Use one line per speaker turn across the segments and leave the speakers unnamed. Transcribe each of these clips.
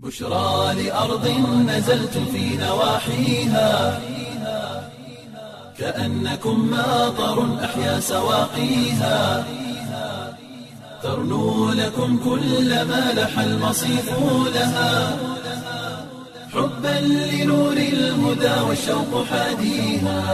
بشرى لأرض نزلت في نواحيها كأنكم ماطر أحيا سواقيها ترنو لكم كل ما لح المصيف لها حبا لنور الهدى والشوق حاديها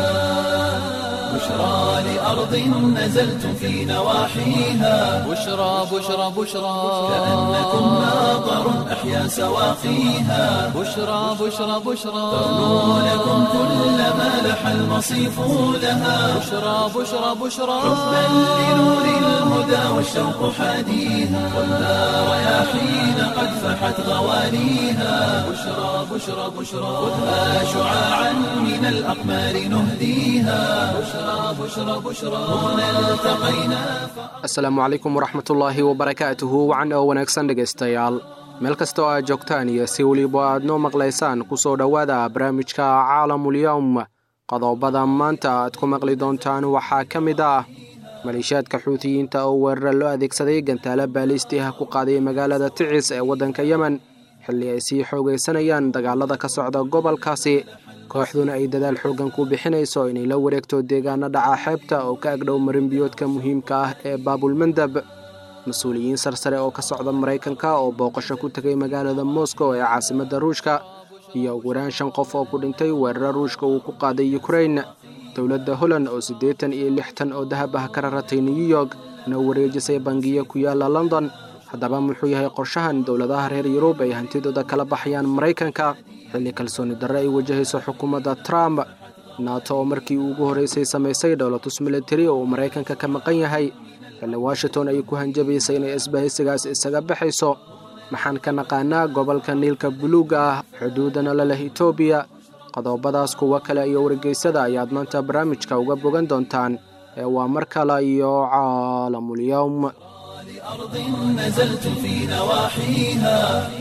بشرى لأرض نزلت في نواحيها
بشرى بشرى بشرى
كأنكم ماطر أحيا سواقيها
بشرى بشرى بشرى
ترنو لكم كل ما لح المصيف لها
بشرى بشرى بشرى
حبا لنور الهدى والشوق حاديها والنار رياحين قد فحت غوانيها بشرى بشرى بشرى خذها شعاعا من الأقمار نهديها بشرى بشرى بشرى هنا التقينا
asalaamu calaykum waraxmatullaahi wabarakaatuhu wacan oo wanaagsan dhegaystayaal meel kasta oo aad joogtaan iyo si weliba aad noo maqlaysaan kusoo dhowaada barnaamijka caalamulyowm qodobada maanta aad ku maqli doontaan waxaa ka mid ah maleeshiyaadka xuutiyiinta oo weerara loo adeegsaday gantaalo baaliisti ah ku qaaday magaalada ticis ee waddanka yemen xilli ay sii xoogaysanayaan dagaalada ka socda gobolkaasi kooxduna ay dadaal xooggan ku bixinayso inay la wareegto deegaano dhaca xeebta oo ka agdhow marinbiyoodka muhiimka ah ee baabulmandab mas-uuliyiin sarsare oo ka socda maraykanka oo booqasho ku tegay magaalada moscow ee caasimadda ruushka iyo ugu yaraan shan qof oo ku dhintay weeraro ruushka uu ku qaaday ukrain dowladda holland oo siddeetan iyo lixtan oo dahab ah ka raratay new york na wareejisay bangiyo ku yaala london haddaba muxuu yahay qorshahan dowladaha reer yurub ay hantidooda kala baxayaan maraykanka xilli kalsooni darre ay wajahayso xukuumadda trump nato oo markii ugu horreysay samaysay dhowlatus militari oo uu maraykanka ka maqan yahay xilli washington ay ku hanjabaysay inay isbahaysigaas isaga baxayso maxaan ka naqaanaa gobolka niilka buluuga ah xuduudana la leh etoobiya qodobadaas kuwo kale iyo wargeysada ayaad maanta barnaamijka uga bogan doontaan ee waa mar kale iyo caalamulyowm
أرض نزلت في نواحيها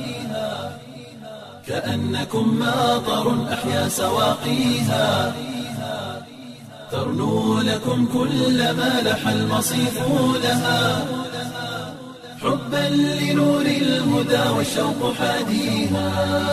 كأنكم ماطر أحيا سواقيها ترنو لكم كل ما لح المصيف لها حبا لنور الهدى والشوق حاديها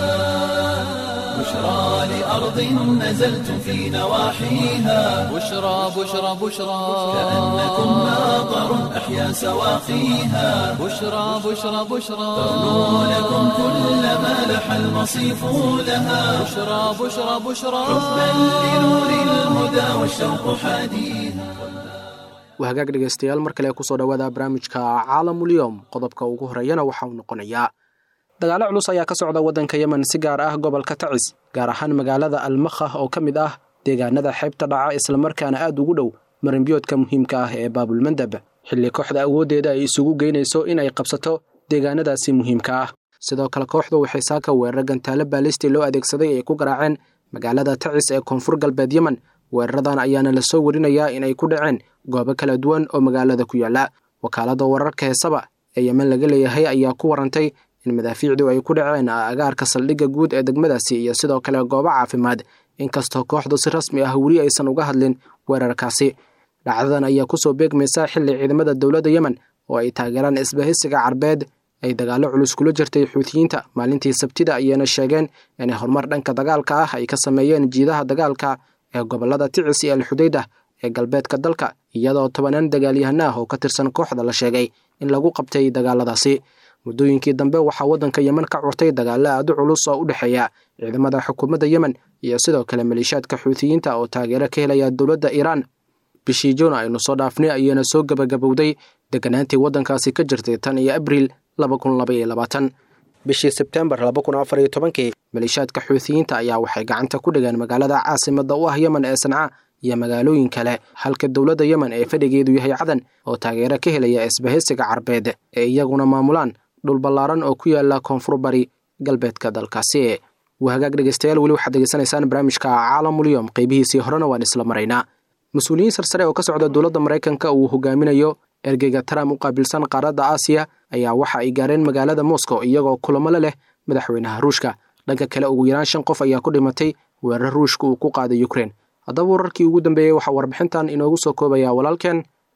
بشرى لأرض نزلت في نواحيها
بشرى بشرى بشرى
كأنكم ماطر أحيا سواقيها
بشرى بشرى بشرى
ترنو لكم كل ما لح المصيف لها
بشرى بشرى بشرى
حبا لنور الهدى والشوق حاديها
wahagaag dhegaystayaal mar kale kusoo dhowaada barnaamijka caalamulyowm qodobka ugu horeeyana waxa uu noqonayaa dagaalo culus ayaa ka socda waddanka yemen si gaar ah gobolka tacis gaar ahaan magaalada almakhah oo ka mid ah deegaanada xeybta dhaca islamarkaana aad ugu dhow marinbiyoodka muhiimka ah ee baabulmandab xilli kooxda awooddeeda ay isugu geynayso in ay qabsato deegaanadaasi muhiimka ah sidoo kale kooxdu waxay saaka weerar gantaalo baalisti loo adeegsaday ay ku garaaceen magaalada tacis ee koonfur galbeed yemen weeraradan ayaana lasoo warinayaa inay ku dhaceen goobo kala duwan oo magaalada ku yaala wakaaladda wararka heesaba ee yemen laga leeyahay ayaa ku warantay in madaafiicdu ay ku dhaceen agaarka saldhigga guud ee degmadaasi iyo sidoo kale goobo caafimaad inkastoo kooxdu si rasmi ah weli aysan uga hadlin weerarkaasi dhacdadan ayaa kusoo beegmaysa xilli ciidamada dowladda yemen oo ay taageeraan isbahaysiga carbeed ay dagaallo culus kula jirtay xuutiyiinta maalintii sabtida ayayna sheegeen inay horumar dhanka dagaalka ah ay ka sameeyeen jiidaha dagaalka ee gobolada ticis iyo alxudaydah ee galbeedka dalka iyadoo tobanaan dagaalyahana ah oo ka tirsan kooxda la sheegay in lagu qabtay dagaaladaasi muddooyinkii dambe waxaa waddanka yemen ka curtay dagaalo aad u culus oo u dhexeeya ciidamada xukuumadda yemen iyo sidoo kale maleeshiyaadka xuutiyiinta oo taageero ka helaya dowladda iiraan bishii juun aynu soo dhaafnay ayaana soo gebagabowday deganaantii waddankaasi ka jirtay tan iyo abriil bishii sebtembar kii maleeshiyaadka xuutiyiinta ayaa waxay gacanta ku dhigeen magaalada caasimadda u ah yemen ee sanca iyo magaalooyin kale halka dowladda yemen ee fadhigeedu yahay cadan oo taageero ka helaya isbahaysiga carbeed ee iyaguna maamulaan dhul ballaaran oo ku yaala koonfur bari galbeedka dalkaasi wahagaag dhegeystayaal weli waxaad degeysanaysaan barnaamijka caalamulyom qeybihiisii horena waan isla maraynaa mas-uuliyiin sarsare oo ka socda dowladda maraykanka uu hogaaminayo ergeyga trump u qaabilsan qaaradda aasiya ayaa waxa ay gaareen magaalada moscow iyagoo kulamo la leh madaxweynaha ruushka dhanka kale ugu yaraan shan qof ayaa ku dhimatay weerar ruushka uu ku qaaday ukrein haddaba wararkii ugu dambeeyey waxaa warbixintan inoogu soo koobaya walaalkeen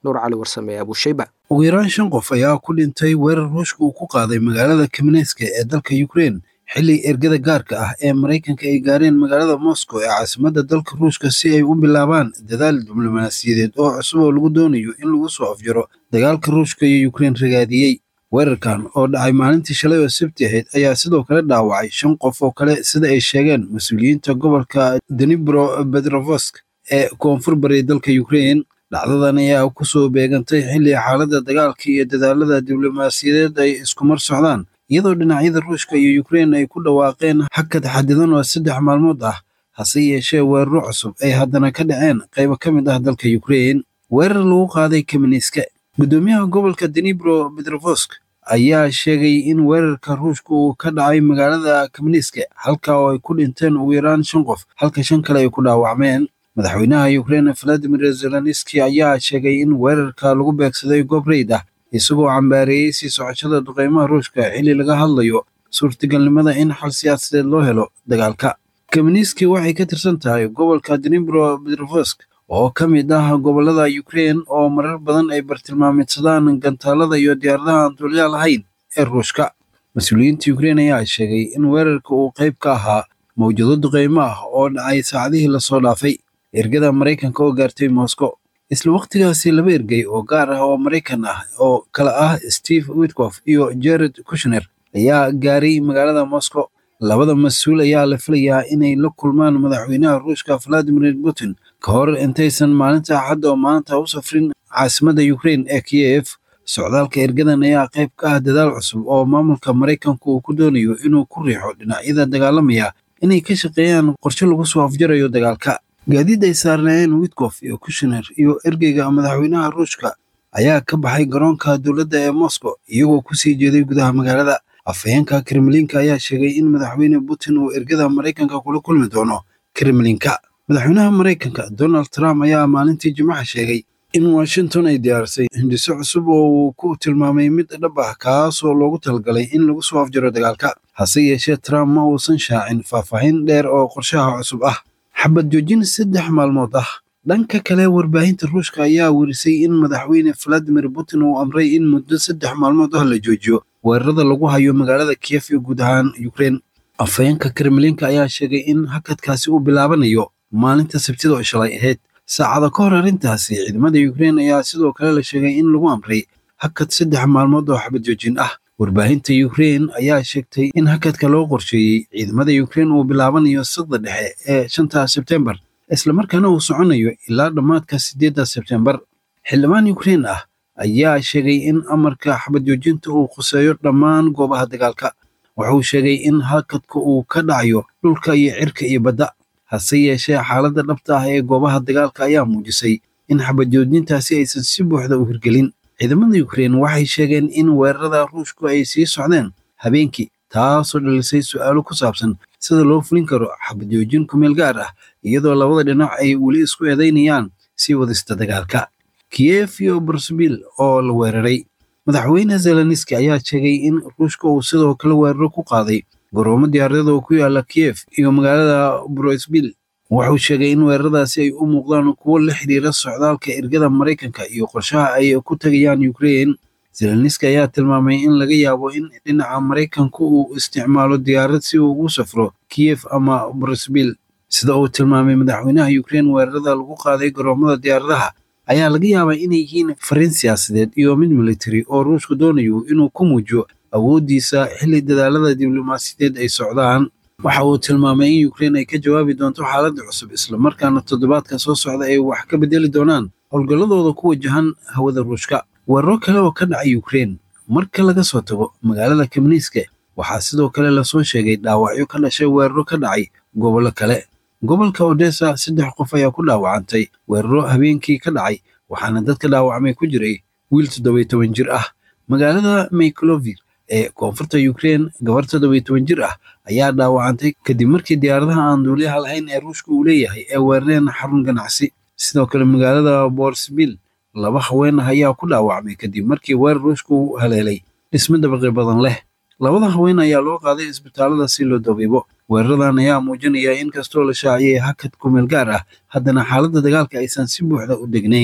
nuur cali warsame abuushayba
ugu yaraan shan qof ayaa ku dhintay weerar ruushka uu ku qaaday magaalada kameneska ee dalka ukrein xilli ergada gaarka ah ee maraykanka ay gaareen magaalada moscow ee caasimadda dalka ruushka si ay u bilaabaan dadaal diblomaasiyadeed oo cusub oo lagu doonayo in lagu soo afjaro dagaalka ruushka iyo ukrein ragaadiyey weerarkan oo dhacay maalintii shalay oo sabti ahayd ayaa sidoo kale dhaawacay shan qof oo kale sida ay sheegeen mas-uuliyiinta gobolka denibro bedrovosk ee koonfur bari dalka ukrein dhacdadan ayaa kusoo beegantay xilli xaaladda dagaalka iyo dadaalada diblomaasiyadeed ay iskumar socdaan iyadoo dhinacyada ruushka iyo ukrein ay ku dhawaaqeen hakad xadidan oo saddex maalmood ah hase yeeshee weeraro cusub ay haddana ka dhaceen qaybo ka mid ah dalka ukrein weerar lagu qaaday kameniska guddoomiyaha gobolka denibro bedrovosk ayaa sheegay in weerarka ruushka uu ka dhacay magaalada kameniska halka oo ay ku dhinteen ugu yaraan shan qof halka shan kale ay ku dhaawacmeen madaxweynaha ukrein valadimir zelenski ayaa sheegay in weerarka lagu beegsaday goob reyd ah isagoo cambaareeyey sii socoshada duqeymaha ruushka xilli laga hadlayo suurtagalnimada in xal siyaasadeed loo helo dagaalka kameniski waxay ka tirsan tahay gobolka denibro bedrovosk oo ka mid ah gobolada ukrein oo marar badan ay bartilmaameedsadaan gantaalada iyo diyaaradaha aan duulyaa lahayn ee ruushka mas-uuliyiinta ukrein ayaa sheegay in weerarka uu qayb ka ahaa mawjado duqeymo ah oo dhacay saacadihii lasoo dhaafay ergada maraykanka oo gaartay moscow isla wakhtigaasi laba ergey oo gaar ah oo maraykan ah oo kala ah steve witkof iyo jared kushner ayaa gaaray magaalada moscow labada mas-uul ayaa la filayaa inay la kulmaan madaxweynaha ruushka valadimir putin ka hor intaysan maalinta axadda oo maanta u safrin caasimadda ukrein ee kiyev socdaalka ergadan ayaa qayb ka ah dadaal cusub oo maamulka maraykanku uu ku doonayo inuu ku riixo dhinacyada dagaalamaya inay ka shaqeeyaan qorshe lagu soo afjarayo dagaalka gaadiid ay saarnaayeen witkof iyo kushner iyo ergeyga madaxweynaha ruushka ayaa ka baxay garoonka dowladda ee moscow iyagoo kusii jeeday gudaha magaalada afhayeenka kremlinka ayaa sheegay in madaxweyne putin uu ergada maraykanka kula kulmi doono kremlinka madaxweynaha maraykanka donald trump ayaa maalintii jimcaha sheegay in washington ay diyaarisay hindiso cusub oo uu ku tilmaamay mid dhab ah kaasoo loogu talagalay in lagu soo afjaro dagaalka hase yeeshee trump ma uusan shaacin faahfaahin dheer oo qorshaha cusub ah xabad joojin saddex maalmood ah dhanka kale warbaahinta ruushka ayaa werisay in madaxweyne valadimir putin uu amray in muddo saddex maalmood ah la joojiyo weerarada lagu hayo magaalada kiyef iyo guud ahaan ukrein afhayeenka kremlinka ayaa sheegay in hakadkaasi uu bilaabanayo maalinta sabtida oo shalay ahayd saacada ka hor arrintaasi ciidamada ukrein ayaa sidoo kale la sheegay in lagu amray hakad saddex maalmood oo xabad joojin ah warbaahinta ukrein ayaa sheegtay in hakadka loo qorsheeyey ciidamada ukrein uu bilaabanayo sadda dhexe ee shanta sebtembar islamarkaana uu soconayo ilaa dhammaadka siddeedda sebtembar xildhibaan ukrein ah ayaa sheegay in amarka xabad joojinta uu khuseeyo dhammaan goobaha dagaalka wuxuu sheegay in hakadka uu ka dhacayo dhulka iyo cirka iyo badda hase yeeshee xaaladda dhabta ah ee goobaha dagaalka ayaa muujisay in xabad joojintaasi aysan si buuxda u hirgelin ciidamada ukrein waxay sheegeen in weerarada ruushku ay sii socdeen habeenkii taasoo dhalisay su'aalo ku saabsan sida loo fulin karo xabad joojin kumeel gaar ah iyadoo labada dhinac ay weli isku eedaynayaan sii wadista dagaalka kiyef iyo brusebil oo la weeraray madaxweyne zelenski ayaa sheegay in ruushka uu sidoo kale weeraro ku qaaday garoomo diyaarada oo ku yaala kiyef iyo magaalada brusebil wuxuu sheegay in weeraradaasi ay u muuqdaan kuwo la xidhiira socdaalka ergada maraykanka iyo qorshaha ay ku tegayaan ukrein zelenski ayaa tilmaamay in laga yaabo in dhinaca maraykanku uu isticmaalo diyaarad si uu ugu safro kiyef ama brusebil sida uu tilmaamay madaxweynaha ukrein weerarada lagu qaaday garoomada diyaaradaha ayaa laga yaabaa inay yihiin fariin siyaasadeed iyo mid militari oo ruushku doonayo inuu ku muujiyo awooddiisa xilli dadaalada diblomaasiyadeed ay socdaan waxa uu tilmaamay in ukrein ay ka jawaabi doonto xaaladda cusub islamarkaana toddobaadka soo socda ay wax ka bedeli doonaan howlgalladooda ku wajahan hawada ruushka weeraro kale oo ka dhacay ukrein marka laga soo tago magaalada kamniiska waxaa sidoo kale lasoo sheegay dhaawacyo ka dhashay weeraro ka dhacay gobollo kale gobolka odessa saddex qof ayaa ku dhaawacantay weeraro habeenkii ka dhacay waxaana dadka dhaawacmay ku jiray wiil toddobiy toban jir ah magaalada maykolovir ee koonfurta ukrein gabar toddobiy toban jir ah ayaa dhaawacantay kadib markii diyaaradaha aan duuliyaha lahayn ee ruushka uu leeyahay ee weerareen xarun ganacsi sidoo kale magaalada borsbil laba haween ah ayaa ku dhaawacmay kadib markii weerar ruushka uu haleelay dhismo dabaqi badan leh labada haween ayaa loo qaaday isbitaalada si loo dabiibo weeraradan ayaa muujinaya in kastoo la shaaciyay hakad kumeel gaar ah haddana xaaladda dagaalka aysan si buuxda u degnayn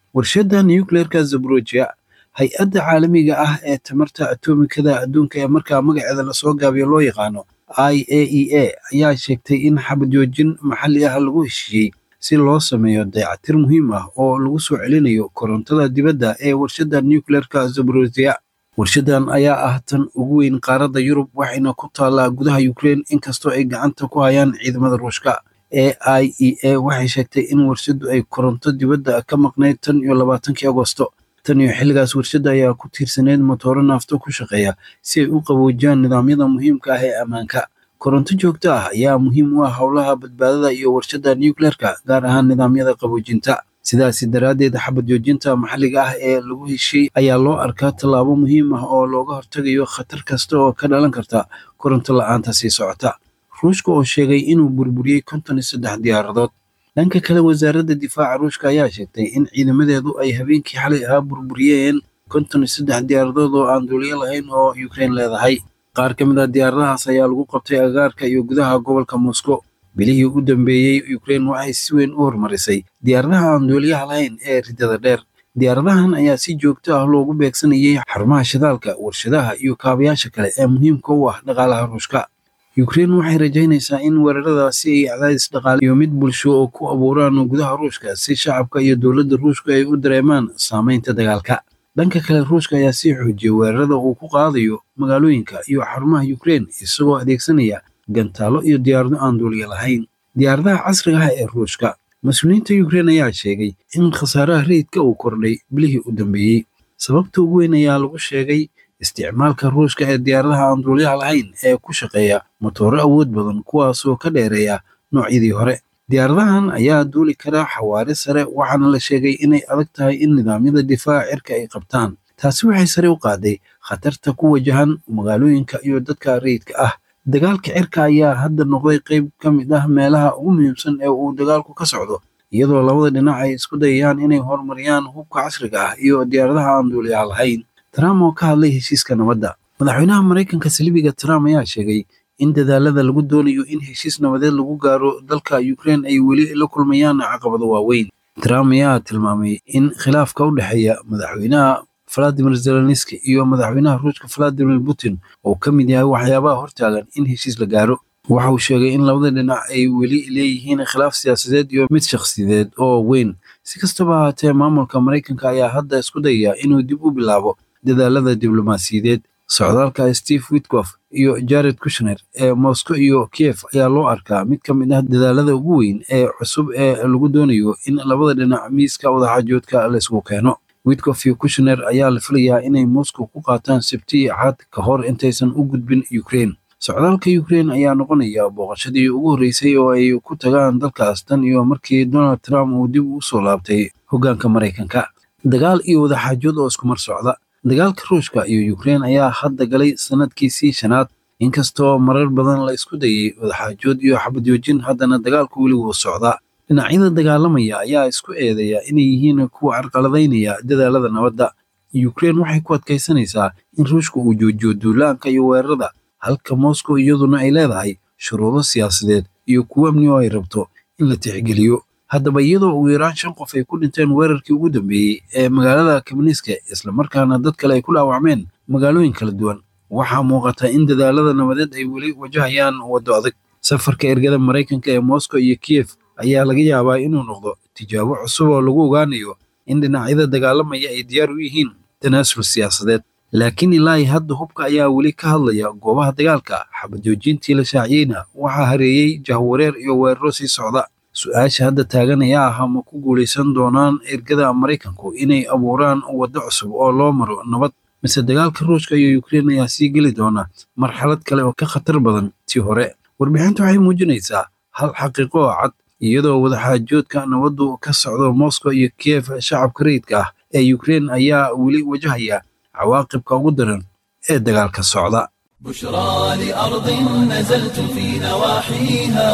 warshadda nucleerka zaborojiya hay-adda caalamiga ah ee tamarta atomikada adduunka ee markaa magaceeda lasoo gaabiyo loo yaqaano i a e a ayaa sheegtay in xabad joojin maxalli ah lagu heshiiyey si loo sameeyo dayactir muhiim ah oo lagu soo celinayo korontada dibadda ee warshadda nucleerka zaborojiya warshadan ayaa ah tan ugu weyn qaaradda yurub waxayna ku taallaa gudaha ukrein inkastoo ay gacanta ku hayaan ciidamada ruushka e i e a waxay sheegtay in warshaddu ay koronto dibadda ka maqnayd tan iyo labaatankii agosto tan iyo xilligaas warshadda ayaa ku tiirsaneyd motooro naafto ku shaqeeya si ay u qaboojiyaan nidaamyada muhiimka ah ee ammaanka koronto joogto ah ayaa muhiim u ah howlaha badbaadada iyo warshadda nucleerka gaar ahaan nidaamyada qaboojinta sidaasi daraaddeed xabad joojinta maxalliga ah ee lagu heshiy ayaa loo arkaa tallaabo muhiim ah oo looga hortagayo khatar kasta oo ka dhalan karta koronto la-aanta sii socota ruushka oo sheegay inuu burburiyey konton iyo saddex diyaaradood dhanka kale wasaaradda difaaca ruushka ayaa sheegtay in ciidamadeedu ay habeenkii xalay ahaa burburiyeen konton iyo saddex diyaaradood oo aan duuliyo lahayn oo ukrein leedahay qaar ka mid ah diyaaradahaas ayaa lagu qabtay agaarka iyo gudaha gobolka moscow bilihii u dambeeyey ukrein waxay si weyn u horumarisay diyaaradaha aan duuliyaha lahayn ee riddada dheer diyaaradahan ayaa si joogto ah loogu beegsanayay xarumaha shidaalka warshadaha iyo kaabayaasha kale ee muhiimka u ah dhaqaalaha ruushka ukrein waxay rajaynaysaa in weeraradaasi ay cadaadis dhaqaale iyo mid bulsho oo ku abuuraan gudaha ruushka si shacabka iyo dowladda ruushka ay u dareemaan saamaynta dagaalka dhanka kale ruushka ayaa sii xoojiyey weerarada uu ku qaadayo magaalooyinka iyo xarumaha ukrein isagoo adeegsanaya gantaalo iyo diyaarado aan duuliya lahayn diyaaradaha casriga ah ee ruushka mas-uuliyiinta ukrein ayaa sheegay in khasaaraha rayidka uu kordhay bilihii u dambeeyey sababta ugu weyn ayaa lagu sheegay isticmaalka ruushka ee diyaaradaha aan duuliyaha lahayn ee ku shaqeeya motooro awood badan kuwaasoo ka dheereeya noocyadii hore diyaaradahan ayaa duuli kara xawaare sare waxaana la sheegay inay adag tahay in nidaamyada difaaca cirka ay qabtaan taasi waxay sare u qaaday khatarta ku wajahan magaalooyinka iyo dadka rayidka ah dagaalka cirka ayaa hadda noqday qayb ka mid ah meelaha ugu muhiimsan ee uu dagaalku ka socdo iyadoo labada dhinac ay isku dayayaan inay horumariyaan hubka casriga ah iyo diyaaradaha aan duuliyaha lahayn trump oo ka hadlay heshiiska nabadda madaxweynaha maraykanka salibiga trump ayaa sheegay in dadaalada lagu doonayo in heshiis nabadeed lagu gaaro dalka ukrein ay weli la kulmayaan caqabado waaweyn trump ayaa tilmaamay in khilaafka u dhexeeya madaxweynaha valadimir zelenski iyo madaxweynaha ruushka valadimir putin oo ka mid yahay waxyaabaha hortaagan in heshiis la gaaro waxa uu sheegay in labada dhinac ay weli leeyihiin khilaaf siyaasadeed iyo mid shakhsiyadeed oo weyn si kastaba ahaatee maamulka maraykanka ayaa hadda isku dayaya inuu dib u bilaabo dadaalada diblomaasiyadeed socdaalka steve witkof iyo jared kushner ee moscow iyo kiev ayaa loo arkaa mid ka mid ah dadaalada ugu weyn ee cusub ee lagu doonayo in labada dhinac miiska wadaxaajoodka laysku keeno witkof iyo kushner ayaa la filayaa inay moscow ku qaataan sabti cad ka hor intaysan u gudbin ukrein socdaalka ukrein ayaa noqonaya booqashadii ugu horreysay oo ay ku tagaan dalkaas tan iyo markii donald trump uu dib u soo laabtay hoggaanka maraykanka dagaal iyo wadaxaajood oo iskumar socda dagaalka ruushka iyo ukrein ayaa hadda galay sanadkiisii shanaad inkastoo marar badan la isku dayay wadaxaajood iyo xabadjoojin haddana dagaalku weli wuu socdaa dhinacyada dagaalamaya ayaa isku eedeeya inay yihiin kuwa carqaladaynaya dadaalada nabadda ukrein waxay ku adkaysanaysaa in ruushka uu joojiyo duulaanka iyo weerarada halka moscow iyaduna ay leedahay shuruudo siyaasadeed iyo kuwo amni oo ay rabto in la tixgeliyo haddaba iyadoo ugu yaraan shan qof ay ku dhinteen weerarkii ugu dambeeyey ee magaalada kabniiska islamarkaana dad kale ay ku dhaawacmeen magaalooyin kala duwan waxaa muuqata in dadaalada nabadeed ay weli wajahayaan waddo adag safarka ergada maraykanka ee moscow iyo kiyef ayaa laga yaabaa inuu noqdo tijaabo cusub oo lagu ogaanayo in dhinacyada dagaalamaya ay diyaar u yihiin tanaasul siyaasadeed laakiin ilaa hadda hubka ayaa weli ka hadlaya goobaha dagaalka xabadjoojintii la shaaciyeyna waxaa hareeyey jahwareer iyo weeraro sii socda su-aasha hadda taagan ayaa ah ma ku guulaysan doonaan ergada maraykanku inay abuuraan waddo cusub oo loo maro nabad mise dagaalka ruushka iyo ukrein ayaa sii geli doona marxalad kale oo ka khatar badan tii hore warbixintu waxay muujinaysaa hal xaqiiqo oo cad iyadoo wadaxaajoodka nabaddu ka socdo moscow iyo kiev shacabka rayidka ah ee ukrein ayaa weli wajahaya cawaaqibka ugu daran ee dagaalka socda
بشرى لأرض نزلتم في نواحيها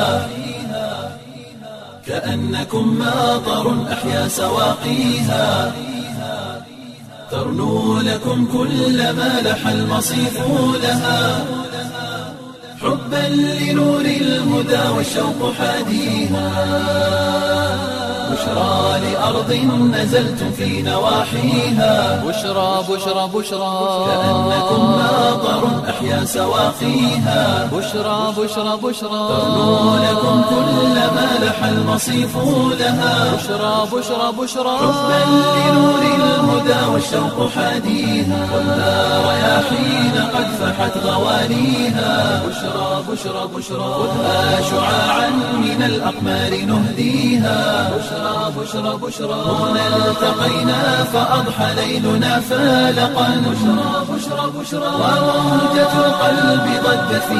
كأنكم ماطر أحيا سواقيها ترنو لكم كل ما لح المصيف لها حبا لنور الهدى والشوق حاديها بشرى لأرض نزلتم في نواحيها
بشرى بشرى بشرى
كأنكم ماطر أحيا سواقيها
بشرى بشرى بشرى
ترنو لكم كل ما لح المصيف لها
بشرى بشرى بشرى
حبا لنور الهدى والشوق حاديها ولا رياحين قد فحت غوانيها بشرى بشرى بشرى خذها شعاعا من الأقمار نهديها بشرى بشرى بشرى هنا التقينا فأضحى ليلنا فالقا بشرى بشرى بشرى وموجة القلب ضجت في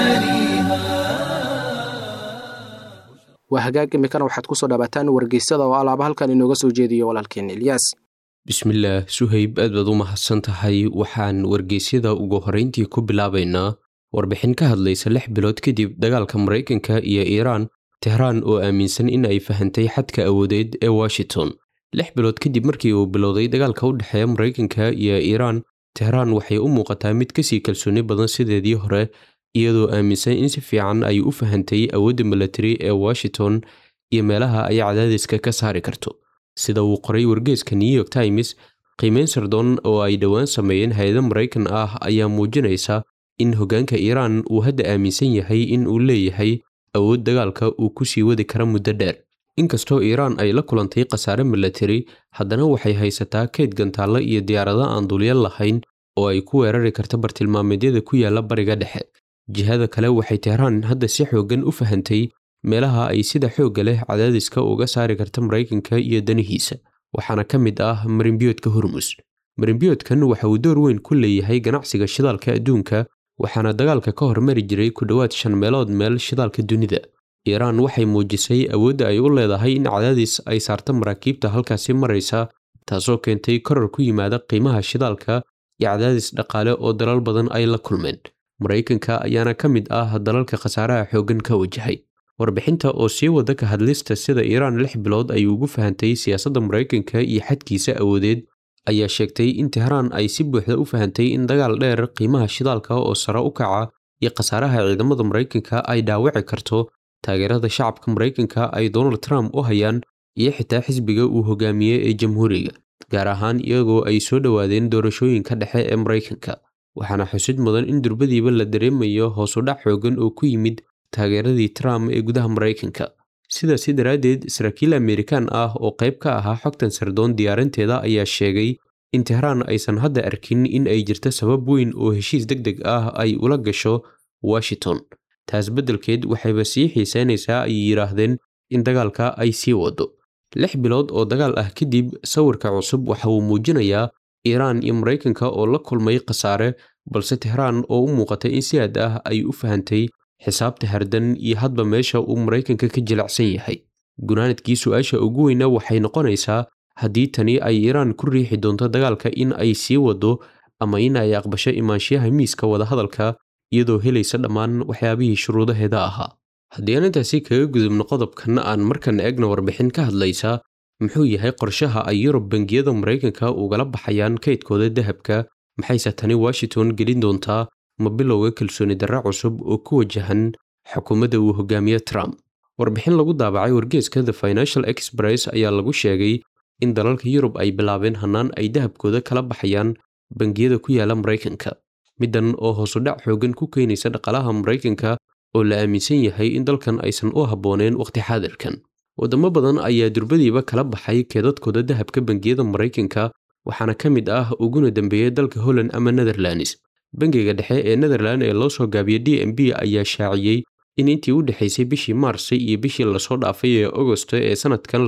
مجاريها
waa hagaag imikana waxaad ku soo dhawaataan wargeysyada oo alaaba halkan inooga soo jeediyo walaalkeen ilyaas
bismillaah suhayb aad baad u mahadsan tahay waxaan wargeysyada ugu horrayntii ku bilaabaynaa warbixin ka hadlaysa lix bilood kadib dagaalka maraykanka iyo iiraan tehraan oo aaminsan in ay fahantay xadka awoodeed ee washington lix bilood kadib markii uu bilowday dagaalka u dhexeeya maraykanka iyo iiraan tehraan waxay u muuqataa mid kasii kalsooni badan sideedii hore iyadoo aaminsan in si fiican ay u fahantay awoodda milatari ee washington iyo meelaha ay cadaadiska ka saari karto sida uu qoray wargeeska new york times qiimeyn sardon oo ay dhowaan sameeyeen hay-ado maraykan ah ayaa muujinaysa in hoggaanka iiraan uu hadda aaminsan yahay in uu leeyahay awood dagaalka uu ku sii wadi kara muddo dheer inkastoo iiraan ay la kulantay khasaare milatari haddana waxay haysataa keyd gantaallo iyo diyaarado aan dulyan lahayn oo ay ku weerari karta bartilmaameedyada ku yaalla bariga dhexe jihada kale waxay tehraan hadda si xooggan u fahantay meelaha ay sida xoogga leh cadaadiska uga saari karta maraykanka iyo danihiisa waxaana ka mid ah marinbiyoodka hormus marinbiyoodkan waxa uu door weyn ku leeyahay ganacsiga shidaalka adduunka waxaana dagaalka ka hormari jiray ku dhowaad shan meelood meel shidaalka dunida iiraan waxay muujisay awoodda ay u leedahay in cadaadis ay saarta maraakiibta halkaasi maraysa taasoo keentay korar ku yimaada qiimaha shidaalka iyo cadaadis dhaqaale oo dalal badan ay la kulmeen maraykanka ayaana ka mid ah dalalka khasaaraha xooggan ka wajahay warbixinta oo sii wada ka hadlista sida iiraan lix bilood ay ugu fahantay siyaasadda maraykanka iyo xadkiisa awoodeed ayaa sheegtay in tehraan ay si buuxda u fahantay in dagaal dheer qiimaha shidaalka oo sare u kaca iyo khasaaraha ciidamada maraykanka ay dhaawici karto taageerada shacabka maraykanka ay donald trump u hayaan iyo xitaa xisbiga uu hogaamiyey ee jamhuuriga gaar ahaan iyagoo ay soo dhowaadeen doorashooyinka dhexe ee maraykanka waxaana xusid mudan in durbadiiba la dareemayo hoosudhac xoogan oo ku yimid taageeradii trump ee gudaha maraykanka sidaasi daraaddeed saraakiil amerikan ah oo qayb ka ahaa xogtan sardoon diyaarinteeda ayaa sheegay in tehraan aysan hadda arkin in ay jirto sabab weyn oo heshiis deg deg ah ay ula gasho washington taas beddelkeed waxayba sii xiiseynaysaa ay yidhaahdeen in dagaalka ay sii wado lix bilood oo dagaal ah kadib sawirka cusub waxa uu muujinayaa iiraan iyo maraykanka oo la kulmay khasaare balse tehraan oo u muuqata in si aad ah ay u fahantay xisaabta hardan iyo hadba meesha uu maraykanka ka jilicsan yahay gunaanadkii su-aasha ugu weyna waxay noqonaysaa haddii tani ay iiraan ku riixi doonto dagaalka in ay sii wado ama in ay aqbasho imaanshiyaha miiska wadahadalka iyadoo helaysa dhammaan waxyaabihii shuruudaheeda ahaa haddii aan intaasi kaga gudubno qodobkan aan markan eegna warbixin ka hadlaysa muxuu yahay qorshaha ay yurub bangiyada maraykanka ugala baxayaan kaydkooda dahabka maxayse tani washington gelin doontaa ma bilowga kalsooni darre cusub oo ku wajahan xukuumadda uu hogaamiye trump warbixin lagu daabacay wargeeska the financial express ayaa lagu sheegay in dalalka yurub ay bilaabeen hannaan ay dahabkooda kala baxayaan bangiyada ku yaala maraykanka middan oo hoosudhac xoogan ku keenaysa dhaqaalaha maraykanka oo la aaminsan yahay in dalkan aysan u habbooneen wakhti xaadirkan waddamo badan ayaa durbadiiba kala baxay keedadkooda dahabka bangiyada maraykanka waxaana ka mid ah uguna dambeeyey dalka holland ama netherlands bangiga dhexe ee netherland ee loo soo gaabiyey d m b ayaa shaaciyey in intii u dhexaysay bishii maarsi iyo bishii lasoo dhaafay ee agosto ee sannadkan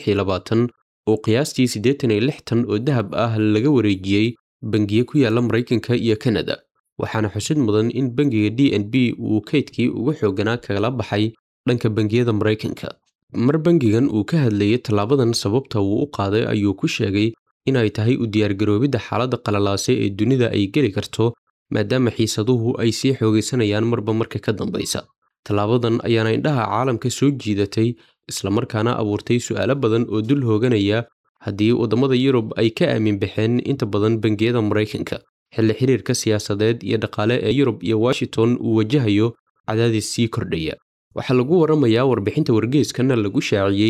uu qiyaastii siddeetan iyo lix tan oo dahab ah laga wareejiyey bangiye ku yaala maraykanka iyo kanada waxaana xusid mudan in bangiga d n b uu kaydkii ugu xooganaa kagala baxay dhanka bangiyada maraykanka mar bangigan uu ka hadlayay tallaabadan sababta uu u qaaday ayuu ku sheegay in ay tahay u diyaargaroobidda xaaladda qalalaase ee dunida ay geli karto maadaama xiisaduhu ay sii xoogaysanayaan marba marka ka dambaysa tallaabadan ayaana indhaha caalamka soo jiidatay islamarkaana abuurtay su'aalo badan oo dul hooganaya haddii waddamada yurub ay ka aamin baxeen inta badan bangiyada maraykanka xilli xiriirka siyaasadeed iyo dhaqaale ee yurub iyo washington uu wajahayo cadaadis sii kordhaya waxaa lagu waramayaa warbixinta wargeeskana lagu shaaciyey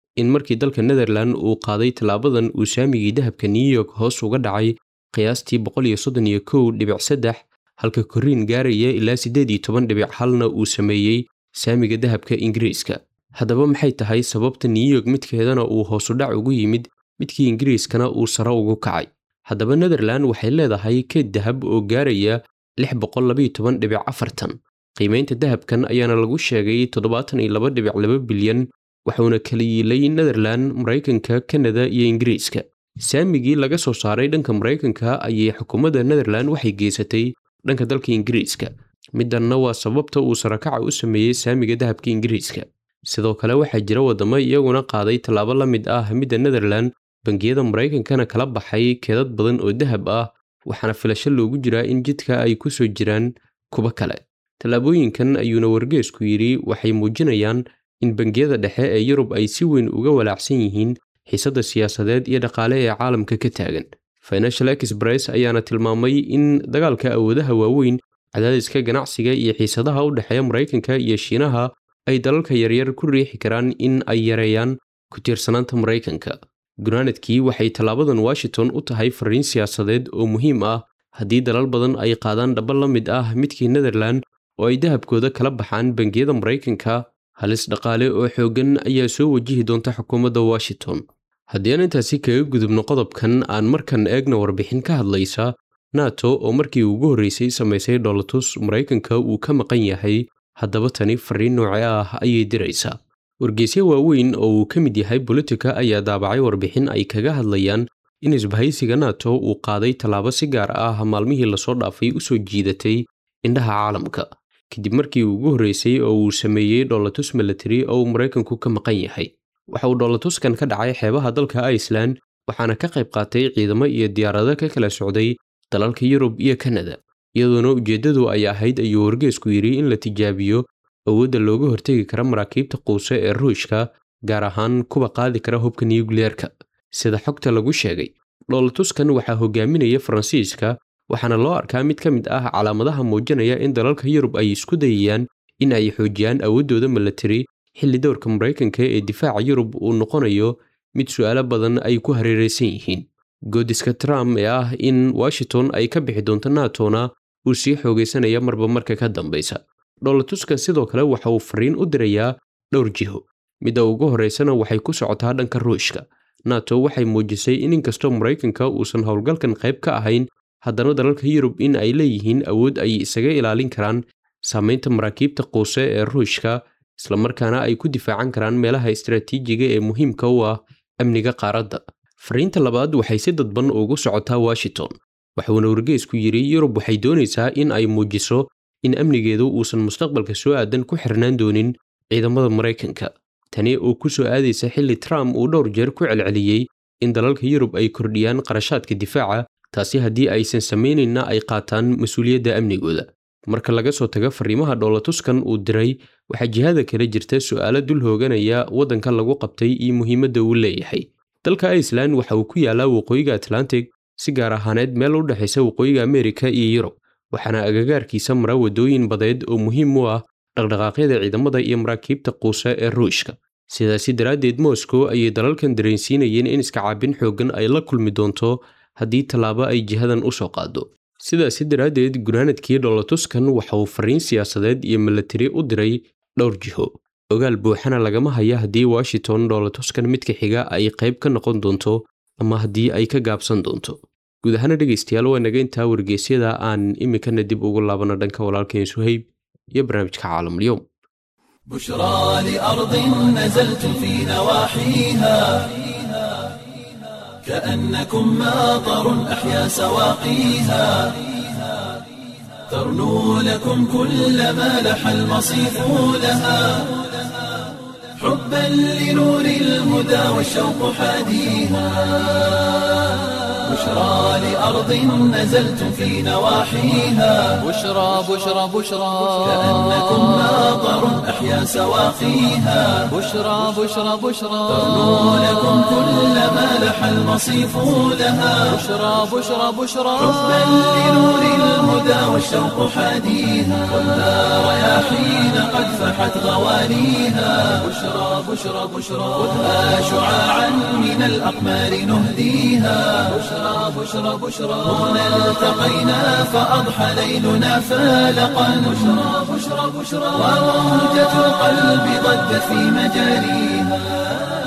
in markii dalka netherland uu qaaday tallaabadan uu saamigii dahabka new york hoos uga dhacay qiyaastii boqol iyo soddon iyo kow dhibic saddex halka koriin gaaraya ilaa siddeed iyo toban dhibic halna uu sameeyey saamiga dahabka ingiriiska haddaba maxay tahay sababta new york midkeedana uu hoosudhac ugu yimid midkii ingiriiskana uu sare ugu kacay haddaba netherland waxay leedahay keed dahab oo gaaraya lix boqol labaiyo toban dhibic afartan qiimaynta dahabkan ayaana lagu sheegay toddobaatan iyo laba dhibic laba bilyan waxuuna kala yiilay netherland maraykanka kanada iyo ingiriiska saamigii laga soo saaray dhanka maraykanka ayay xukuumadda netherland waxay geysatay dhanka dalka ingiriiska midanna waa sababta uu sarakaca u sameeyey saamiga dahabka ingiriiska sidoo kale waxaa jira waddamo iyaguna qaaday tallaabo la mid ah midda netherland bangiyada maraykankana kala baxay keedad badan oo dahab ah waxaana filasho loogu jiraa in jidka ay ku soo jiraan kuba kale tallaabooyinkan ayuuna wargeesku yidhi waxay muujinayaan in bangiyada dhexe ee yurub ay si weyn uga walaacsan yihiin xiisadda siyaasadeed iyo dhaqaale ee caalamka ka taagan financial express ayaana tilmaamay in dagaalka awoodaha waaweyn cadaadiska ganacsiga iyo xiisadaha u dhexeeya maraykanka iyo shiinaha ay dalalka yaryar ku riixi karaan in ay yareeyaan ku tiirsanaanta maraykanka gunaanadkii waxay tallaabadan washington u tahay fariin siyaasadeed oo muhiim ah haddii dalal badan ay qaadaan dhaba la mid ah midkii netherland oo ay dahabkooda kala baxaan bangiyada maraykanka halis dhaqaale oo xooggan ayaa soo wajihi doonta xukuumadda washington haddii aan intaasi kaga gudubno qodobkan aan markan eegna warbixin ka hadlaysa nato oo markii ugu horreysay samaysay dholotus maraykanka uu ka maqan yahay haddaba tani fariin nooce ah ayay diraysaa wargeysyo waaweyn oo uu ka mid yahay bolitika ayaa daabacay warbixin ay kaga hadlayaan in isbahaysiga nato uu qaaday tallaabo si gaar ah maalmihii lasoo dhaafay u soo jiidatay indhaha caalamka kadib markii ugu horreysay oo uu sameeyey dholotus milatary oo uu maraykanku ka maqan yahay waxa uu dholotuskan ka dhacay xeebaha dalka iceland waxaana ka qayb qaatay ciidamo iyo diyaarado ka kala socday dalalka yurub iyo kanada iyadoona ujeeddadu ay ahayd ayuu wargeesku yidhi in la tijaabiyo awoodda looga hortegi kara maraakiibta quuse ee ruushka gaar ahaan kuwa qaadi kara hubka niyukliyeerka sida xogta lagu sheegay dholotuskan waxaa hogaaminaya faransiiska waxaana loo arkaa mid ka mid ah calaamadaha muujinaya in dalalka yurub ay isku dayayaan in ay xoojiyaan awooddooda milatari xilli dowrka maraykanka ee difaaca yurub uu noqonayo mid su'aalo badan ay ku hareeraysan yihiin goodiska trump ee ah in washington ay ka bixi doonto natona uu sii xoogaysanaya marba marka ka dambaysa dholotuskan sidoo kale waxa uu fariin u dirayaa dhowr jiho midda ugu horraysana waxay ku socotaa dhanka ruushka nato waxay muujisay in inkastoo maraykanka uusan howlgalkan qayb ka ahayn haddana dalalka yurub in ay leeyihiin awood ay isaga ilaalin karaan saamaynta maraakiibta quuse ee ruushka islamarkaana ay ku difaacan karaan meelaha istaraatiijiga ee muhiimka u ah amniga qaaradda fariinta labaad waxay si dadban ugu socotaa washington waxuuna wargeysku yidhi yurub waxay doonaysaa in ay muujiso in amnigeedu uusan mustaqbalka soo aadan ku xirnaan doonin ciidamada maraykanka tani oo ku soo aadaysa xilli trump uu dhowr jeer ku celceliyey in dalalka yurub ay kordhiyaan qarashaadka difaaca taasi haddii aysan samaynayna ay qaataan mas-uuliyadda amnigooda marka laga soo tago fariimaha dholotuskan uu diray waxaa jihada kala jirta su'aalo dul hooganaya waddanka lagu qabtay iyo muhiimadda uu leeyahay dalka iceland waxa uu ku yaalaa waqooyiga atlantic si gaar ahaaneed meel u dhexaysa waqooyiga amerika iyo yurub waxaana agagaarkiisa mara waddooyin badeed oo muhiim u ah dhaqdhaqaaqyada ciidamada iyo maraakiibta quuse ee ruushka sidaasi daraaddeed moscow ayay dalalkan dareensiinayeen in iska caabin xooggan ay la kulmi doonto haddii tallaabo ay jihadan u soo qaado sidaasi daraaddeed gunaanadkii dholotuskan waxa uu fariin siyaasadeed iyo milatari u diray dhowr jiho ogaal buuxana lagama haya haddii washington dholotuskan midka xiga ay qayb ka noqon doonto ama haddii ay ka gaabsan doonto guud ahaana dhegaystayaal waa naga intaa wargeysyada aan iminkana dib ugu laabano dhanka walaalkeen suhayb iyo barnaamijka caalamulyoom
بشرى لأرض نزلت في نواحيها كأنكم ماطر أحيا سواقيها ترنو لكم كل ما لح المصيف لها حبا لنور الهدى والشوق حاديها بشرى لأرض نزلت في نواحيها
بشرى بشرى بشرى
كأنكم ماطر أحيا سواقيها
بشرى بشرى بشرى
ترنو لكم كل ما لح المصيف لها
بشرى بشرى بشرى
حبا لنور الهدى والشوق حاديها والنار يا حين قد فحت غواليها بشرى بشرى بشرى خذها شعاعا من الأقمار نهديها بشرى بشرى بشرى هنا التقينا فأضحى ليلنا فالقا بشرى بشرى بشرى وموجة القلب ضجت في مجاريها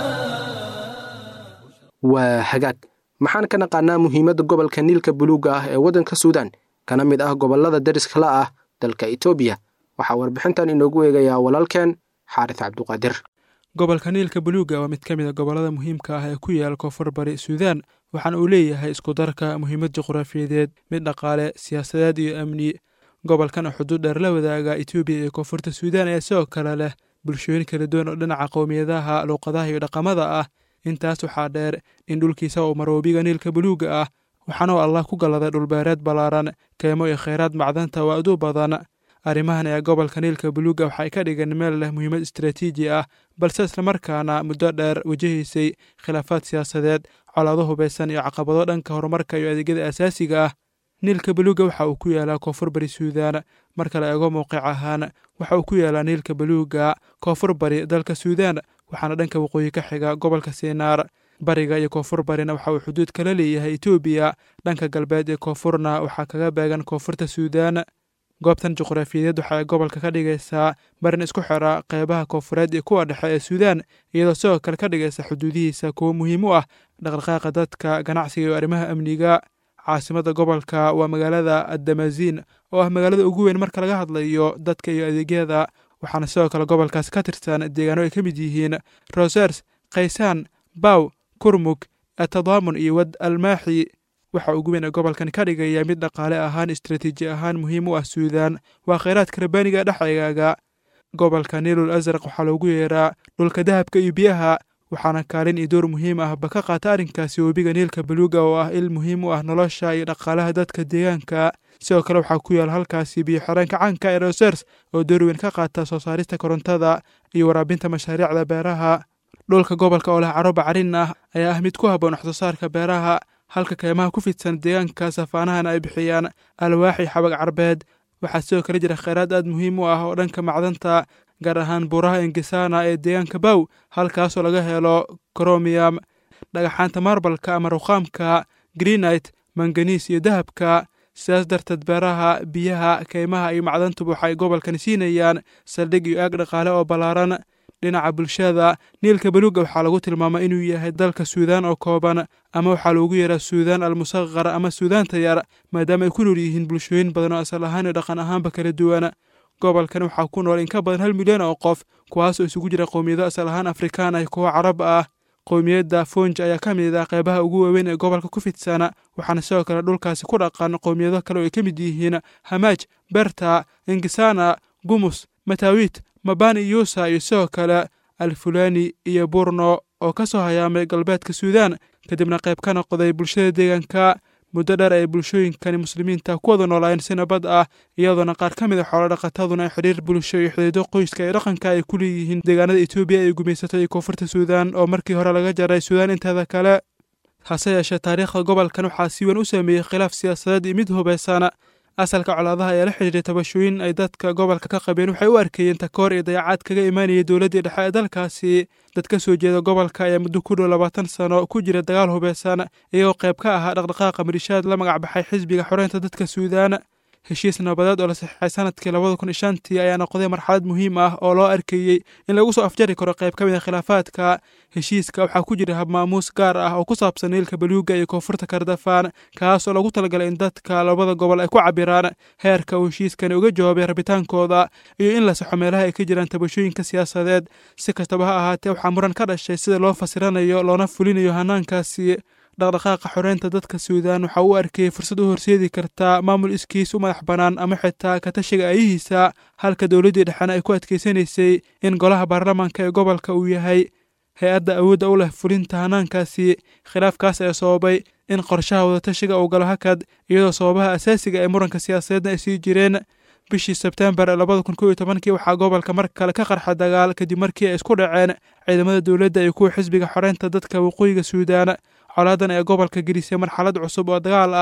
waa hagaag maxaan ka naqaanaa muhiimadda gobolka niilka buluugga ah ee waddanka suudaan kana mid ah gobollada dariska la ah dalka etoobiya waxaa warbixintan inoogu eegayaa walaalkeen xaaris cabduqaadir
gobolka niilka buluugga waa mid ka mid a gobollada muhiimka ah ee ku yaal koonfur bari suudaan waxaana uu leeyahay iskudarka muhiimad juqraafiyadeed mid dhaqaale siyaasadeed iyo amni gobolkan oo xuduud dheer la wadaaga etoobiya iyo koonfurta suudaan ayaa sidoo kale leh bulshooyin kala duwan oo dhinaca qowmiyadaha luuqadaha iyo dhaqamada ah intaas waxaa dheer in dhulkiisa uu maroobiga niilka buluugga ah waxaana uu allah ku galladay dhulbeereed ballaaran keemo iyo khayraad macdanta waa aduu badan arrimahan ayaa gobolka niilka buluugga waxay ka dhigeen meel leh muhiimad istaraatiiji ah balse islamarkaana muddo dheer wajahaysay khilaafaad siyaasadeed colaado hubaysan iyo caqabado dhanka horumarka iyo adeegyada asaasiga ah niilka buluugga waxa uu ku yaalaa koonfur bari suudaan marka la eego mowqic ahaan waxa uu ku yaalaa niilka buluugga koonfur bari dalka suudaan waxaana dhanka waqooyi ka xiga gobolka siinaar bariga iyo koonfur barina waxa uu xuduud kala leeyahay etoobiya dhanka galbeed ee koonfurna waxaa kaga beegan koonfurta suudaan goobtan juqraafiyadeed waxa ay gobolka ka dhigaysaa marin isku xira qeybaha koonfureed iyo kuwa dhexe ee suudaan iyadoo sidoo kale ka dhigaysa xuduudihiisa kuwo muhiim u ah dhaqdhaqaaqa dadka ganacsiga iyo arrimaha amniga caasimadda gobolka waa magaalada addamaziin oo ah magaalada ugu weyn marka laga hadlayo dadka iyo adeegyada waxaana sidoo kale gobolkaasi ka tirsan deegaano ay ka mid yihiin rosers kaysaan baw kurmug atadaamun iyo wad almaaxi waxa ugu weyn ee gobolkan ka dhigaya mid dhaqaale ahaan istaraatiiji ahaan muhiim u ah suudaan waa khayraadka rabaaniga dhexegaaga gobolka niilul asraq waxaa loogu yeeraa dhulka dahabka iyo biyaha waxaana kaalin iyo door muhiim ahba ka qaata arrinkaasi webiga niilka buluuga oo ah il muhiim u ah nolosha iyo dhaqaalaha dadka deegaanka sidoo kale waxaa ku yaal halkaasi biyo xireenka caanka ee rosers oo door weyn ka qaata soo saarista korontada iyo waraabinta mashaariicda beeraha dhulka gobolka oo leh caro bacarin ah ayaa ah mid ku habboon wax soo saarka beeraha halka keymaha ku fidsan deegaanka safaanahana ay bixiyaan alwaaxi xabag carbeed waxaa sidoo kale jira kheyraad aad muhiim u ah oo dhanka macdanta gaar ahaan buuraha engesana ee deegaanka bow halkaasoo laga helo cromiyam dhagaxaanta marbalka ama ruqaamka greenite manganiis iyo dahabka sidaas darteed beeraha biyaha keymaha iyo macdantuba waxay gobolkan siinayaan saldhig iyo aag dhaqaale oo ballaaran dhinaca bulshada niilka baluuga waxaa lagu tilmaamay inuu yahay dalka suudaan oo kooban ama waxaa loogu yeeraa suudaan almusaqar ama suudaanta yar maadaama ay ku nool yihiin bulshooyin badan oo asal ahaan iyo dhaqan ahaanba kala duwan gobolkan waxaa ku nool in ka badan hal milyan oo qof kuwaasoo isugu jira qowmiyado asal ahaan afrikaan ah kuwo carab ah qowmiyadda fonj ayaa ka mid ah qeybaha ugu waaweyn ee gobolka ku fidsana waxaana sidoo kale dhulkaasi ku dhaqan qowmiyado kale oo ay ka mid yihiin hamaaj berta engisana gumus matawit mabani yuusa iyo sidoo kale alfulani iyo burno oo ka soo hayaamay galbeedka suudaan kadibna qayb ka noqday bulshada deegaanka muddo dheer ay bulshooyinkani muslimiinta ku wada noolaayeen si nabad ah iyadoona qaar ka mid a xoolo dhaqataduna ay xidhiir bulsho iyo xidiido qoyska iyo dhaqanka ay ku leeyihiin deegaanada etoobiya ay gumaysatay iyo koonfurta suudaan oo markii hore laga jaray suudaan inteeda kale hase yeeshee taariikhda gobolkan waxaa si weyn u sameeyey khilaaf siyaasadeed iyo mid hubaysan asalka colaadaha ayaa la xidhiiray tabashooyin ay dadka gobolka ka qabeen waxay u arkayeen takoor iyo dayacaad kaga imaanayay dowladdii dhexe ee dalkaasi dad ka soo jeeda gobolka ayaa muddo ku dhow labaatan sano ku jira dagaal hubeysan iyagoo qayb ka ahaa dhaqdhaqaaqa malishaad la magac baxay xisbiga xoreynta dadka suudaan heshiis nabadeed oo la saxiixay sanadkii labada kun iyo shantii ayaa noqday marxalad muhiim ah oo loo arkayey in lagu soo afjari karo qayb ka mid a khilaafaadka heshiiska waxaa ku jira habmaamuus gaar ah oo ku saabsan niilka baluuga iyo koonfurta kardafaan kaas oo lagu talagalay in dadka labada gobol ay ku cabiraan heerka uu heshiiskani uga jawaabay rabitaankooda iyo in la saxo meelaha ay ka jiraan tabashooyinka siyaasadeed si kastaba ha ahaatee waxaa muran ka dhashay sida loo fasiranayo loona fulinayo hanaankaasi dhaqdhaqaaqa xoreynta dadka suudaan waxa uu arkayey fursad u horseedi kartaa maamul iskiis u madax bannaan ama xitaa katashiga aayihiisa halka dowladdii dhexena ay ku adkaysanaysay in golaha baarlamaanka ee gobolka uu yahay hay-adda awoodda u leh fulinta hanaankaasi khilaafkaas ayaa sababay in qorshaha wadatashiga uu galo hakad iyadoo sababaha asaasiga ee muranka siyaasadeedna ay sii jireen bishii sebtembar labada kun kow iyo tobankii waxaa gobolka mar kale ka qarxa dagaal kadib markii ay isku dhaceen ciidamada dowladda iyo kuwa xisbiga xoreynta dadka waqooyiga suudaan colaadan ee gobolka gelisay marxalad cusub oo dagaal ah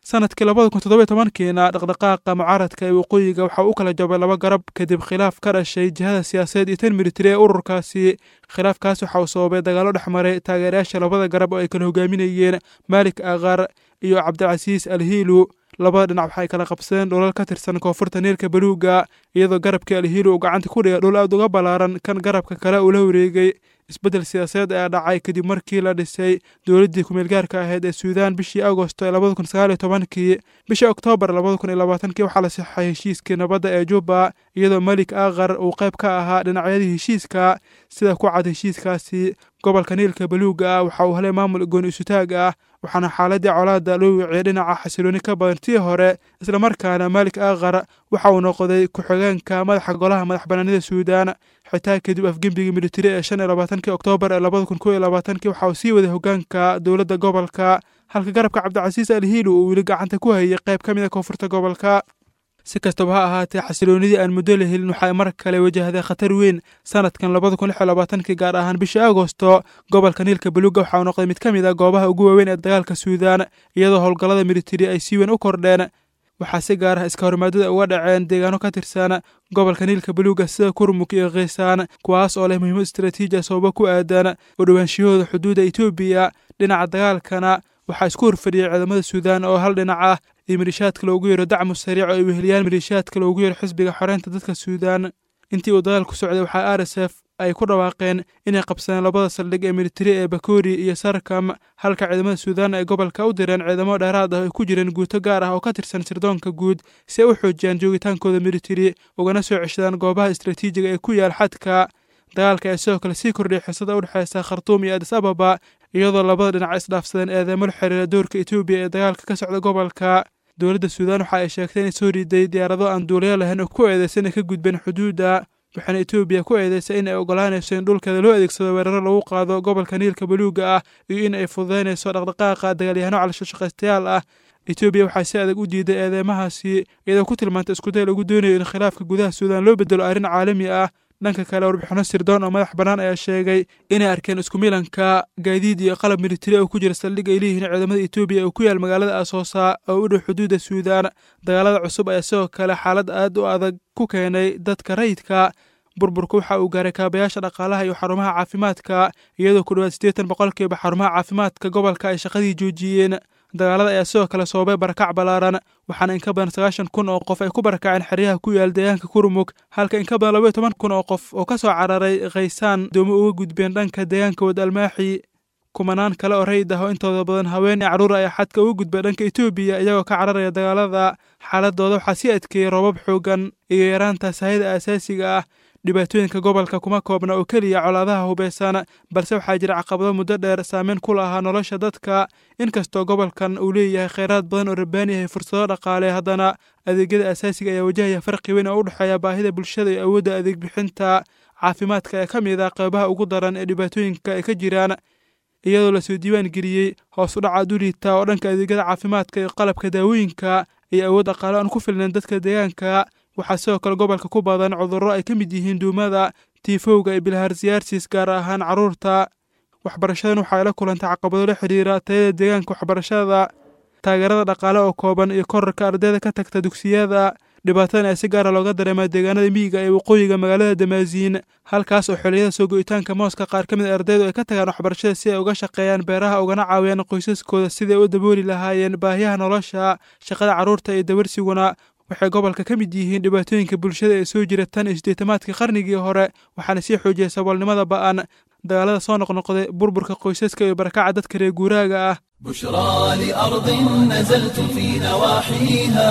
sanadkii labada kun toddoba tobankiina dhaqdhaqaaqa mucaaradka ee waqooyiga waxa u kala jabay laba garab kadib khilaaf ka dhashay jihada siyaasadeed iyo tan militari ee ururkaasi khilaafkaas waxa uu sababay dagaallo dhex maray taageerayaasha labada garab oo ay kala hogaaminayeen maalik akhar iyo cabdilcasiis alhiilu labada dhinac waxay kala qabsadeen dholal ka tirsan koonfurta niilka baluuga iyadoo garabkii alhiilu uu gacanta ku dhigay dhul aad uga ballaaran kan garabka kale uu la wareegay isbeddel siyaasadeed ayaa dhacay kadib markii la dhisay dowladdii kumeelgaarka ahayd ee suudaan bishii agosto ee labada kun sagaal iyo tobankii bishii oktoobar labada kun iyo labaatankii waxaa la sixay heshiiskii nabadda ee juba iyadoo malik akhar uu qayb ka ahaa dhinacyadii heshiiska sida ku cad heshiiskaasi gobolka niilka baluuga ah waxa uu helay maamul gooni isutaag ah waxaana xaaladii colaada loo wiciyay dhinaca xasilooni ka badan tii hore islamarkaana malik akhar waxa uu noqday ku-xigeenka madaxa golaha madax banaanida suudaan xitaa kadib afgembigii militari ee shan iyo labaatankii oktoobar ee labada kun kow iyo labaatankii waxa uu sii waday hogaanka dowladda gobolka halka garabka cabdicasiis alhiilu uu weli gacanta ku hayay qayb ka mid a koonfurta gobolka si kastaba ha ahaatee xasiloonidii aan muddo la helin waxay mar kale wajahday khatar weyn sanadkan labada kun lix iyo labaatankii gaar ahaan bishii agosto gobolka niilka baluuga waxa uu noqday mid ka mid a goobaha ugu waaweyn ee dagaalka suudaan iyadoo howlgallada militari ay si weyn u kordheen waxaa si gaar ah iska hormaadada uga dhaceen deegaano ka tirsan gobolka niilka baluuga sida kurmuk iyo khiisaan kuwaas oo leh muhiimad istaraatiiji ah sababo ku aadan u dhowaanshiyahooda xuduudda etoobiya dhinaca dagaalkana waxaa isku horfadhiyay ciidamada suudaan oo hal dhinac ah iyo maliishaadka loogu yeero dacmu sariic oo ay weheliyaan maliishaadka loogu yeero xisbiga xoreynta dadka suudaan intii uu dagaalku socday waxaa r s f ay ku dhawaaqeen inay qabsadeen labada saldhig ee militari ee bakori iyo sarkam halka ciidamada suudaan ay gobolka u direen ciidamo dheeraad ah oo ay ku jireen guuto gaar ah oo ka tirsan sirdoonka guud si ay u xoojiyaan joogitaankooda militari ugana soo ceshadaan goobaha istaraatiijiga ee ku yaal xadka dagaalka ee sidoo kale sii kordhiyay xisada u dhexeysa khartuum iyo adis ababa iyadoo labada dhinac isdhaafsadeen eedeemo la xiriira doorka etoobiya ee dagaalka ka socda gobolka dowladda suudaan waxa ay sheegtay inay soo riiday diyaarado aan duuliyo lahayn oo ku eedeysa inay ka gudbeen xuduudda waxaana etoobiya ku eedeysay in ay ogolaanayso in dhulkeeda loo adeegsado weeraro lagu qaado gobolka niilka baluuga ah iyo in ay fududaynayso dhaqdhaqaaqa dagaalyahanno calashashaqaystayaal ah etoobiya waxaa si adag u diiday eedeymahaasi iyadoo ku tilmaantay iskuday lagu doonayo in khilaafka gudaha suudaan loo bedelo arrin caalami ah dhanka kale warbixino sirdoon oo madax bannaan ayaa sheegay inay arkeen isku milanka gaadiid iyo qalab militari oo ku jira saldhig ay leeyihiin ciidamada etoobiya oo ku yaal magaalada asoosa oo u dhow xuduudda suudaan dagaalada cusub ayaa sidoo kale xaalad aad u adag ku keenay dadka rayidka burburku waxa uu gaaray kaabayaasha dhaqaalaha iyo xarumaha caafimaadka iyadoo ku dhowaad siddeetan boqolkiiba xarumaha caafimaadka gobolka ay shaqadii joojiyeen dagaalada ayaa sidoo kale sababay barakac ballaaran waxaana in ka badan sagaashan kun oo qof ay ku barakaceen xeryaha ku yaal deegaanka kurmug halka in ka badan labaiyo toban kun oo qof oo ka soo cararay khaysaan doomo uga gudbeen dhanka deegaanka wad almaaxi kumanaan kale oo rayid ah oo intooda badan haween iyo carruur ayaa xadka uga gudbay dhanka etoobiya iyagoo ka cararaya dagaalada xaaladooda waxaa sii adkeeyey roobab xoogan iyo yaraanta sahayda aasaasiga ah dhibaatooyinka gobolka kuma koobna oo keliya colaadaha hubeysan balse waxaa jira caqabado muddo dheer saameyn ku lahaa nolosha dadka inkastoo gobolkan uu leeyahay kheyraad badan oo rabaan yahay fursado dhaqaale haddana adeegyada asaasiga ayaa wajahaya farqi weyn oo u dhexeeya baahida bulshada iyo awoodda adeeg bixinta caafimaadka ee ka mid ah qeybaha ugu daran ee dhibaatooyinka ay ka jiraan iyadoo lasoo diiwaan geliyey hoos u dhaca duliita oo dhanka adeegyada caafimaadka iyo qalabka daawooyinka iyo awood dhaqaale aan ku filnayn dadka deegaanka waxaa sidoo kale gobolka ku badan cudurro ay ka mid yihiin duumada tiifowga iyo bilhaarsiyaarsis gaar ahaan carruurta waxbarashadan waxay la kulantay caqabado la xidhiira tayada deegaanka waxbarashada taageerada dhaqaale oo kooban iyo korarka ardayda ka tagta dugsiyada dhibaatadan ayaa si gaara looga dareemaa deegaanada miyiga ee waqooyiga magaalada damaasiin halkaas oo xilliyada soo go'itaanka mooska qaar ka mid a ardaydu ay ka tagaan waxbarashada si ay uga shaqeeyaan beeraha ugana caawiyaan qoysaskooda sidai u dabooli lahaayeen baahiyaha nolosha shaqada carruurta iyo dawarsiguna waxay gobolka ka mid yihiin dhibaatooyinka bulshada ee soo jira tan iyo siddeetamaadkii qarnigii hore waxaana sii xoojiyay saboolnimada ba'an dagaalada soo noqnoqday burburka qoysaska iyo barakaca dadka reer guuraaga ah
بشرى لأرض نزلت في نواحيها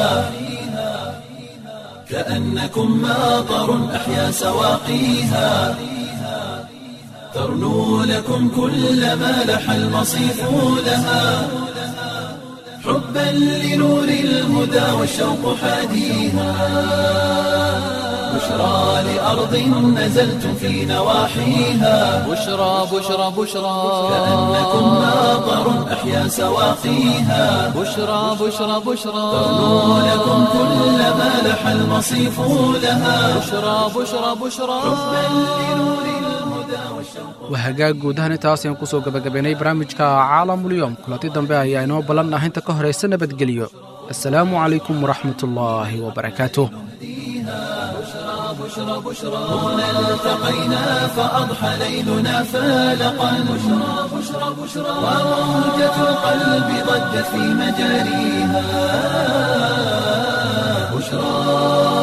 كأنكم ماطر أحيا سواقيها ترنو لكم كل ما لح المصيف لها حبا لنور الهدى والشوق حاديها بشرى لأرض نزلت في نواحيها
بشرى بشرى بشرى
كأنكم ماطر أحيا سواقيها
بشرى بشرى بشرى
ترنو لكم كل ما لح المصيف لها
بشرى بشرى بشرى
waa hagaag guud ahaan intaas ayaan kusoo gabagabaynay barnaamijka caalamulyoom kulanti dambe ayaa inoo ballan ah inta ka horaysa nabadgelyo assalaamu calaykum waraxmat ullaahi wabarakaatuh
هنا التقينا فأضحى ليلنا فالقا بشرى بشرى بشرى وموجة القلب ضجت في مجاريها بشرى